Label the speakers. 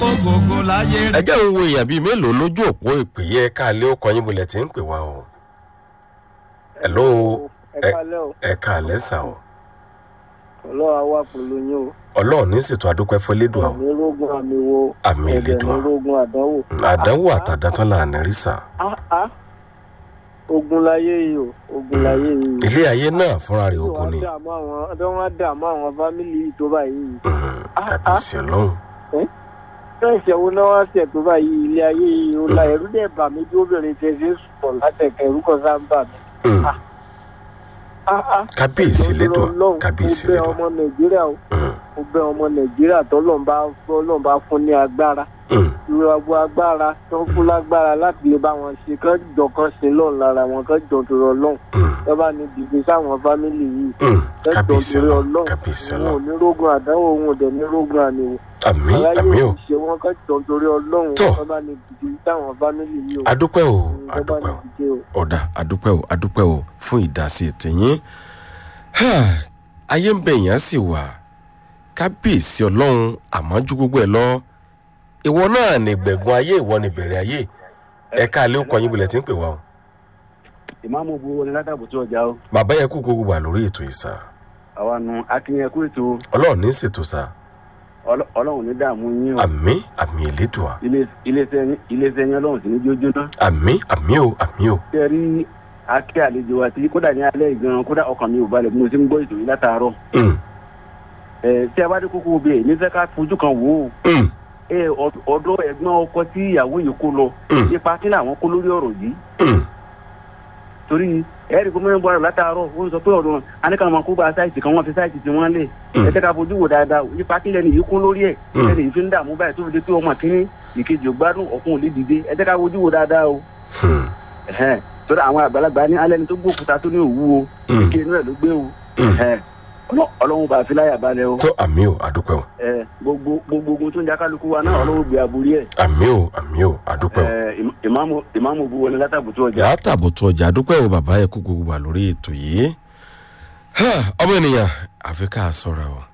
Speaker 1: gbogbo láyé
Speaker 2: ẹ jẹ́ ń wo èèyàn bíi mélòó lójú òpó ìpè yẹ káàlẹ́ ó kọyìn bolẹ̀ tí ń pè wá o. hello
Speaker 3: ẹ kálẹ́ o
Speaker 2: ẹ káàlẹ́ sà o.
Speaker 3: ọlọ́wà wà pẹ̀lú yín o
Speaker 2: ọlọ́run ní ṣètò àdúpẹ́ fọlédùn àwọn
Speaker 3: ní rógún àmì wo
Speaker 2: àmì
Speaker 3: ẹ̀dẹ̀
Speaker 2: ìlédùn
Speaker 3: ní rógún àdánwò.
Speaker 2: àdánwò àtàdátán là ní rí sà.
Speaker 3: Ah, ah. ogun láyé yìí o ogun láyé yìí.
Speaker 2: ilé ayé náà fúnra rẹ̀ ogun ni.
Speaker 3: dààmú àwọn ọdọ wọn dààmú àwọn fámìlì yìí tó báyìí.
Speaker 2: Mhm, kábíyèsí ọlọ́run.
Speaker 3: bẹ́ẹ̀ ṣẹ̀wó náà wá ṣẹ̀ tó báyìí ilé ayé yìí o la ẹ̀rú dẹ̀ bà mí bí obìnrin tẹ̀ ṣe ń sùpọ̀ látẹ̀kẹ̀ ẹ̀rú kan sá ń bà mí.
Speaker 2: Mhm,
Speaker 3: Ah, ah.
Speaker 2: kábíyèsí lédùn
Speaker 3: Ọlọ́run,
Speaker 2: kábíyèsí
Speaker 3: mo bẹ̀
Speaker 2: lédùn.
Speaker 3: ọmọ nàìjíríà o
Speaker 2: Mhm,
Speaker 3: mo bẹ̀ ọmọ nàìjíríà tọ́lọ́mbà tọ́lọ́mbà fún ní agbára
Speaker 2: mhm,
Speaker 3: ìrọ̀gbọ́ agbára tó ń fún lágbára láti lè bá wọn ṣe kán jọ kán ṣe lọ́run lára wọn kán jọ tó rọ lọ́run
Speaker 2: mhm,
Speaker 3: tó bá ní dìde sáwọn fámìlì yìí
Speaker 2: mhm,
Speaker 3: kán jọ
Speaker 2: kábíyèsí
Speaker 3: tó rọ
Speaker 2: ọlọ́run
Speaker 3: lọ́run
Speaker 2: kábíyèsí
Speaker 3: òun ò
Speaker 2: ọlọ́run.
Speaker 3: ní rógun àdánwò òun ò dẹ̀ ní rógun àníwò
Speaker 2: àmì
Speaker 3: aráyé
Speaker 2: àmì
Speaker 3: ò
Speaker 2: o
Speaker 3: ṣe wọn kán jọ torí ọlọ́run
Speaker 2: Tó.
Speaker 3: tó bá ní dìde sáwọn fámìlì yìí o
Speaker 2: adúpẹ́ o
Speaker 3: tó bá
Speaker 2: adúpẹ́
Speaker 3: ní
Speaker 2: o.
Speaker 3: dìde o.
Speaker 2: ọ̀dà adúpẹ́ o adúpẹ́ o fún ìdásí tìyín ayé ń bẹ èèyàn sì wà kábíyèsí ọlọ́run àmọ́ ju gbogbo ẹ̀ lọ ìwọ náà ní gbẹ̀gùn ayé ìwọ ní bẹ̀rẹ̀ ayé ẹ̀ka alẹ́ òkò yín bulẹ̀ tí ń pè wá o
Speaker 4: ìmáàmù bu wọn ní látàbù tí ọjà o
Speaker 2: bàbá yẹn kú gbogbo wà lórí ètò ìsà
Speaker 4: àwa nu akínyẹn kú ètò
Speaker 2: ọlọ́run ní ṣètò sà
Speaker 4: Ọlọ́- ọlọ́run ní dààmú yín o
Speaker 2: àmì àmì ìlédùá
Speaker 4: Ilé- iléeṣẹ́ yín- iléeṣẹ́ yín ọlọ́run sì ní jójóná
Speaker 2: àmì àmì o àmì o
Speaker 4: tẹ́ rí akẹ́ àlejò wa tí kódà ní alẹ́ gan kódà ọkàn mi ò balẹ̀ bí mo ti ń gbọ́ ètò yìí látàárọ̀
Speaker 2: Mm,
Speaker 4: ẹ̀ tí a bá dé kókó bẹ́ẹ̀ ní fẹ́ ká fojú kan wò ó
Speaker 2: mm,
Speaker 4: ẹ ọd- ọ̀dọ̀ ẹ̀gbọ́n ọkọ tí ìyàwó yìí kó lọ
Speaker 2: Mm.
Speaker 4: ipa kí làwọn kó lórí ọ̀rọ̀ yìí
Speaker 2: mm,
Speaker 4: torí ẹ̀rí gómìnà bọ́ọ̀rọ̀ látàárọ̀ ó sọ pé ọ̀dọ̀ aníkà máa kó gba sáìtì kan wọ́n fi sáìtì tí wọ́n lẹ̀
Speaker 2: Mm.
Speaker 4: ẹ jẹ́ ká fojú wò dáadáa ipa kí lẹ́nu yìí kó lórí ẹ̀
Speaker 2: Mm.
Speaker 4: ẹni yìí fi ń dààmú báyìí tó fi di pé ọmọ kínní ìkejì ò gbádùn ọ̀kun ò lè dìde ẹ jẹ́ ká fojú wò dáadáa o
Speaker 2: mm,
Speaker 4: ẹ̀hẹ́n. torí àwọn àgbàlagbà ní alẹ́ ni tó gbókúta tó ní òwú o
Speaker 2: Mm.
Speaker 4: ike inú ẹ̀ ló gbé o
Speaker 2: Mm.
Speaker 4: ẹ̀hẹ́n. Ọlọ́- ọlọ́run bá a fi láyà balẹ̀ o
Speaker 2: tó àmì o adúpẹ́ o
Speaker 4: ẹ gbogbo gbogbo ogun tó ń jà kálukú wa náà ọlọ́run gbé aburú ẹ̀
Speaker 2: àmì o àmì o adúpẹ́ o.
Speaker 4: ẹ ìmá- ìmáàmù ìmáàmù bu wọlé látàbùtú ọjà
Speaker 2: látàbùtù ọjà dúpẹ́ o bàbá yẹ kú gbogbo wà lórí ètò yìí ọmọ ènìyàn àfi ká sọ̀rọ̀ o